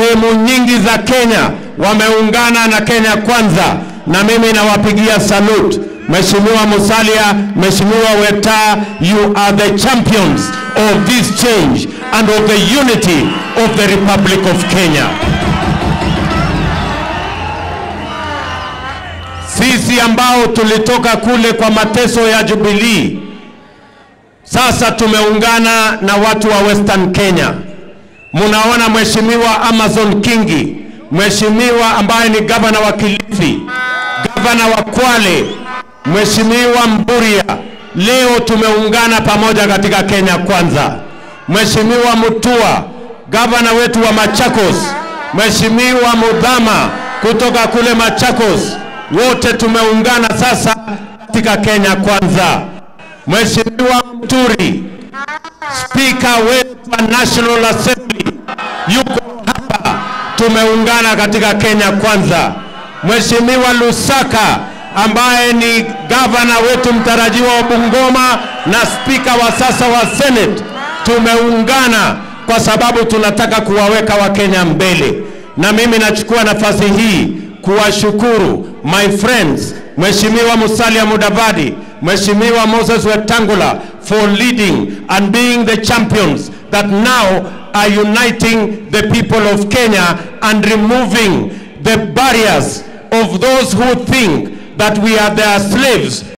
sehemu nyingi za Kenya wameungana na Kenya Kwanza, na mimi nawapigia salute. Mheshimiwa Musalia, Mheshimiwa Weta, you are the champions of this change and of the unity of the Republic of Kenya. Sisi ambao tulitoka kule kwa mateso ya Jubilee, sasa tumeungana na watu wa Western Kenya. Munaona Mheshimiwa Amazon Kingi, Mheshimiwa ambaye ni gavana wa Kilifi, gavana wa Kwale, Mheshimiwa Mburia, leo tumeungana pamoja katika Kenya Kwanza. Mheshimiwa Mutua, gavana wetu wa Machakos, Mheshimiwa Mudhama kutoka kule Machakos, wote tumeungana sasa katika Kenya Kwanza. Mheshimiwa Muturi, spika wetu wa National Assembly yuko hapa, tumeungana katika Kenya Kwanza. Mheshimiwa Lusaka ambaye ni gavana wetu mtarajiwa wa Bungoma na spika wa sasa wa Senate, tumeungana kwa sababu tunataka kuwaweka Wakenya mbele, na mimi nachukua nafasi hii kuwashukuru my friends, Mheshimiwa Musalia Mudavadi, Mheshimiwa Moses Wetangula for leading and being the champions that now are uniting the people of Kenya and removing the barriers of those who think that we are their slaves